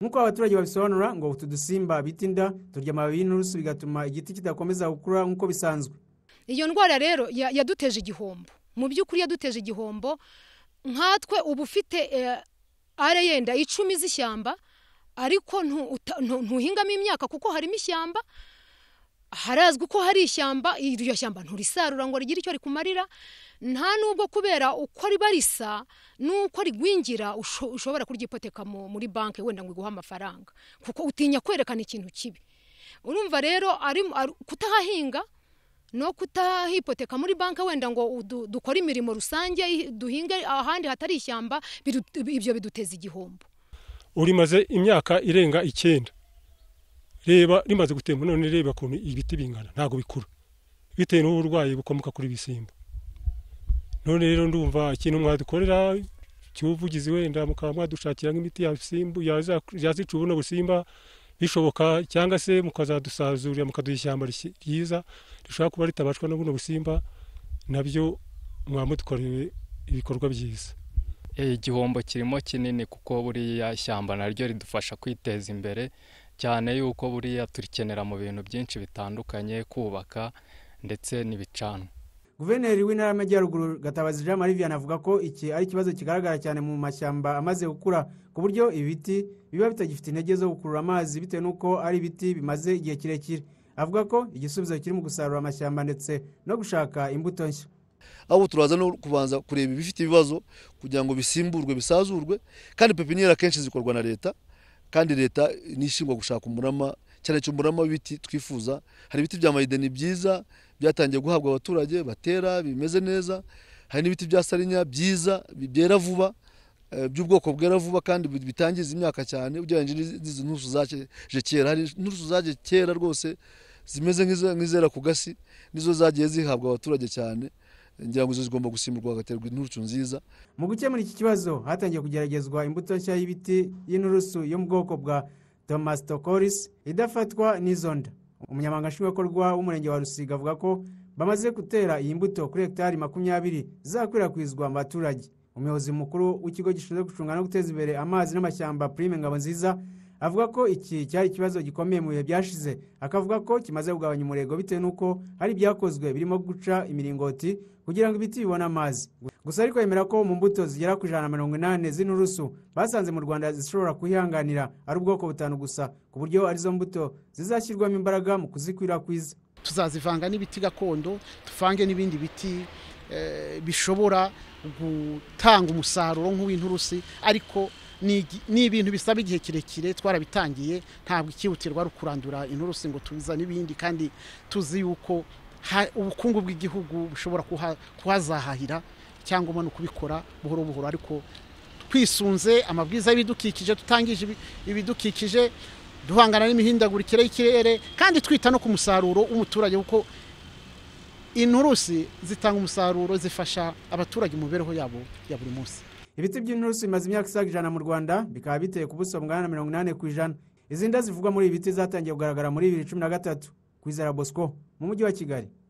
nk'uko abaturage babisobanura ngo utu dusimba bita inda turya amababi y'inturusu bigatuma igiti kidakomeza gukura nk'uko bisanzwe iyo ndwara rero yaduteje igihombo mu by'ukuri yaduteje igihombo nkatwe uba ufite are yenda icumi z'ishyamba ariko ntuhingamo imyaka kuko harimo ishyamba harazwi ko hari ishyamba iryo shyamba nturisarura ngo rigire icyo rikumarira nta n'ubwo kubera uko riba risa n'uko rigwingira ushobora kuryipoteka muri banki wenda ngo iguhe amafaranga kuko utinya kwerekana ikintu kibi urumva rero kutahahinga no kutahipoteka muri banki wenda ngo dukore imirimo rusange duhinge ahandi hatari ishyamba ibyo biduteza igihombo urimaze imyaka irenga icyenda reba rimaze gutemba none reba ukuntu ibiti bingana ntabwo bikura bitewe n'uburwayi bukomoka kuri bisimba none rero ndumva ikintu mwadukorera cy'ubuvugizi wenda mukaba mwadushakira nk'imiti yazica ubuno busimba bishoboka cyangwa se mukazadusazurira mukaduha ishyamba ryiza rishobora kuba ritabashwa n'ubuno busimba nabyo mwamudukoreye ibikorwa byiza igihombo kirimo kinini kuko buriya shyamba naryo ridufasha kwiteza imbere cyane yuko buriya turikenera mu bintu byinshi bitandukanye kubaka ndetse n'ibicanwa guverineri w'intara y'amajyaruguru gatabazi jean marie vianney avuga ko iki ari ikibazo kigaragara cyane mu mashyamba amaze gukura ku buryo ibiti biba bitagifite intege zo gukurura amazi bitewe n'uko ari ibiti bimaze igihe kirekire avuga ko igisubizo kiri mu gusarura amashyamba ndetse no gushaka imbuto nshya aho turaza no kubanza kureba ibifite ibibazo kugira ngo bisimburwe bisazurwe kandi pepiniyeri akenshi zikorwa na leta kandi leta nishingwa gushaka umurama cyane cyane umurama w'ibiti twifuza hari ibiti bya mayideni byiza byatangiye guhabwa abaturage batera bimeze neza hari n'ibiti bya sarinya byiza byera vuba by'ubwoko bwera vuba kandi bitangiza imyaka cyane ugereranyije n'izi nturusu zaje kera hari inturusu zaje kera rwose zimeze nk'izera ku gasi nizo zagiye zihabwa abaturage cyane ngira ngo izo zigomba gusimburwa hagaterwa inturusu nziza mu gukemura iki kibazo hatangiye kugeragezwa imbuto nshya y'ibiti y'inturusu yo mu bwoko bwa tomasitokorisi idafatwa n'izonda umunyamaganga nshingwabikorwa w'umurenge wa rusiga avuga ko bamaze gutera iyi mbuto kuri hegitari makumyabiri zakwirakwizwa mu baturage umuyobozi mukuru w'ikigo gishinzwe gucunga no guteza imbere amazi n'amashyamba prime ngabo nziza avuga ko iki cyari ikibazo gikomeye mu bihe byashize akavuga ko kimaze kugabanya umurego bitewe n'uko hari ibyakozwe birimo guca imiringoti kugira ngo ibiti bibone amazi gusa ariko yemera ko mu mbuto zigera ku ijana na mirongo inani z'inturusu basanze mu rwanda zishobora kuhihanganira ari ubwoko butanu gusa ku buryo arizo mbuto zizashyirwamo imbaraga mu kuzikwirakwiza tuzazivanga n'ibiti gakondo tuvange n'ibindi biti bishobora gutanga umusaruro nk'uw'inturusi ariko ni ibintu bisaba igihe kirekire twarabitangiye ntabwo ikihutirwa ari ukurandura inturusi ngo tuzane ibindi kandi tuzi yuko ubukungu bw'igihugu bushobora kuhazahahira cyangwa no kubikora buhoro buhoro ariko twisunze amabwiriza y'ibidukikije tutangije ibidukikije duhangana n'imihindagurikire y'ikirere kandi twita no ku musaruro w'umuturage kuko inturusi zitanga umusaruro zifasha abaturage mu mibereho yabo ya buri munsi ibiti by'inturusi bimaze imyaka isaga ijana mu rwanda bikaba biteye ku buso bungana na mirongo inani ku ijana izindi zivugwa muri ibi biti zatangiye kugaragara muri bibiri cumi na gatatu ku izara bosco mu mujyi wa kigali